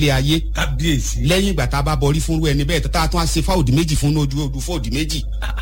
lé ayé kábíyèsí. lẹ́yìn ìgbà tá a bá bọrí fúnrú ẹni bẹ́ẹ̀ tá a tún á ṣe fáwọ̀dì méjì fún ojú odù fóòdì méjì.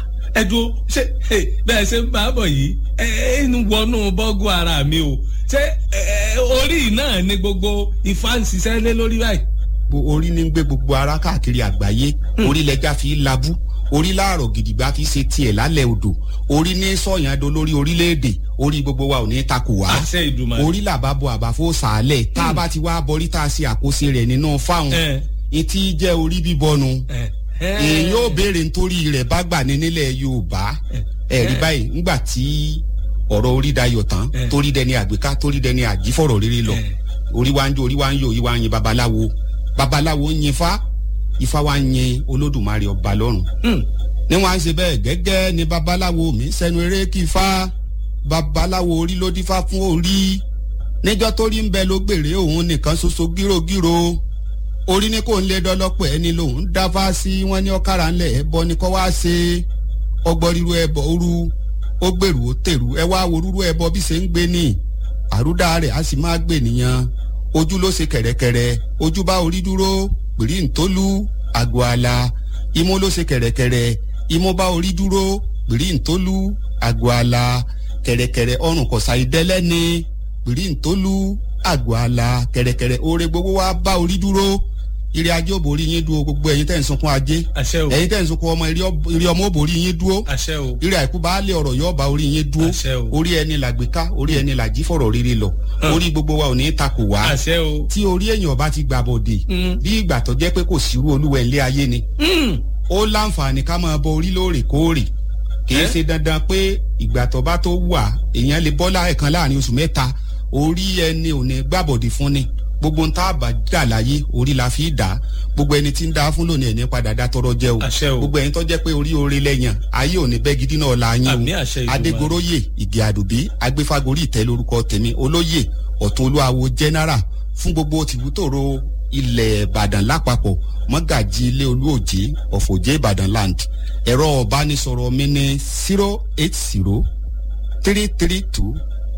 ẹ dúró ṣé ẹ, bẹ́ẹ̀ ṣe ń bá a bọ̀ yìí ẹ ẹ ń wọnú bọ́gù ara mi o ṣé ẹ, ẹ, orí náà ni gbogbo ifá ń ṣiṣẹ́ lé lórí báyìí. Gbo- orí ní ń gbé gbogbo ara káàkiri àgbáyé orí lẹja fi ń labú orí láàrọ̀ gidigba fi ṣe tiẹ̀ lálẹ́ odò orí ní sọ̀yàn do lórí orílẹ̀-èdè orí gbogbo wa ò ní takò wá àṣẹ ìdùmarè. orí làbá bo àbáfó sàálẹ̀ tá a bá ti wá bọrí tá a ṣe àkóso rẹ̀ nínú fáwọn ẹ etí jẹ́ orí bíbọnu ẹ ẹ. èyí ò béèrè nítorí rẹ̀ bá gbà ní nílẹ̀ Yorùbá ẹ̀rí báyìí ńgbà tí ọ̀rọ̀ orí dayọ̀ tán Eh. torí dẹni àgbéká torí dẹni àjífọ̀rọ̀ rere lọ Eh. orí wa ń jó orí wa ń yọ orí wa ń yin babaláwo babaláwo ń yin ifá ifá wa ń yin olódùmarè ọba lọ́run Hmm. ní wọn á ṣe bẹ́ẹ̀ gẹ́gẹ́ ni babaláwo mi sẹ́nu eré kí ifá babaláwo orí ló dífá fún orí níjọ́ tó rí ń bẹ ló gbèrè òun nìkan ṣoṣo gírògírò orí ní kò ń lé dọ́lọ́pọ̀ ẹni lòun dáfá sí wọn ní ọ̀kára ńlẹ̀ ẹbọ ni kọ́ wá ṣe ọgbọ́n ríru ẹbọ òru ó gbèrú ó tèrú ẹ wá wo rúrú ẹbọ bí ṣe ń gbé ní àrúdá rẹ̀ á sì máa gbé nìyẹn ojú ló ṣe kẹ̀rẹ̀kẹ̀rẹ̀ ojú bá orí dúró pèrí ntólú àgọ́ àlà imú ló ṣe kẹ̀rẹ̀kẹ̀rẹ̀ imú bá orí dúró pèrí ntólú àgọ́ àlà kẹ̀rẹ̀kẹ̀rẹ̀ ọrùn kọ̀sà ìdẹ́lẹ́ni pèrí ntólú àgọ́ àlà kẹ̀rẹ̀kẹ̀rẹ̀ oore gbogbo wa bá orí dúró ire ajé òbórí yín dúró gbogbo ẹ̀yin tẹ̀ ń sunkún ajé àṣẹ o ẹ̀yin tẹ̀ ń sunkún ọmọ ire ọmọ òbórí yín dúró àṣẹ o ire àìkú baálé ọ̀rọ̀ yóò bá orí yín dúró Àṣẹ o. orí ẹni làgbéká orí ẹni làjí fọ̀rọ̀ rere lọ orí gbogbo wa ò ní takò wá àṣẹ o. tí orí èèyàn bá ti gbà bọ̀dẹ̀ Mm. bí ìgbà tó jẹ́ pé kò sírú olúwa ilé ayé ni Hmm. ó láǹfààní ká máa bọ orí lóòrèkóòrè kì í Eh? ṣe dandan pé ìgbà tó bá tó wà èèyàn lè bọ́ láẹ̀kan láàrin oṣù mẹ́ta orí ẹni ò ní gbàbọ̀dẹ̀ fún ni gbogbo ń tá a bá dà láyé orí la fi dà á gbogbo ẹni tí ń dá fún lónìí ẹni padà dá tọrọ jẹ o Àṣẹ o. gbogbo ẹni tó jẹ́ pé orí oore lẹ́yìn ayé ò ní bẹ́ gidi náà la yín Àmín o àṣẹ Ìdùmarè. adégoróyè ìgè àdùbí agbéfagórí ìtẹ́ lórúkọ tèmi olóyè ọ̀tún olúwawo general fún gbogbo tìbútòrò ilẹ̀ ìbàdàn lápapọ̀ mọ́gàjì ilé olúòjé ọ̀fọ̀jẹ́ ìbàdàn land ẹ̀rọ ọ̀bánisọ̀rọ̀ mi ní zero eight zero three three two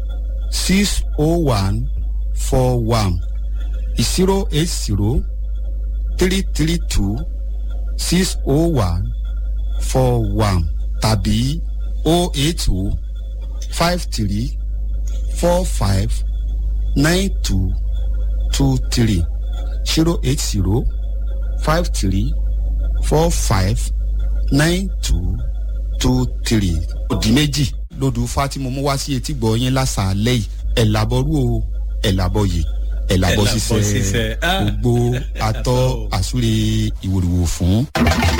six oh one four one zero eight zero three three two six oh one four one tàbí oh eight oh five three four five nine two two three zero eight zero five three four five nine two two three. òdì méjì lodò Fátímọ̀ mú wá sí etí gbọ́ yín lásàálẹ̀ yìí ẹ̀ làbọ̀rú o ẹ̀ làbọ̀ yìí ẹ̀ làbọ̀ Ẹ̀làbọ̀ ṣiṣẹ́ ṣiṣẹ́. Ah. gbogbo atọ́ àsúre ìwòrìwò fún.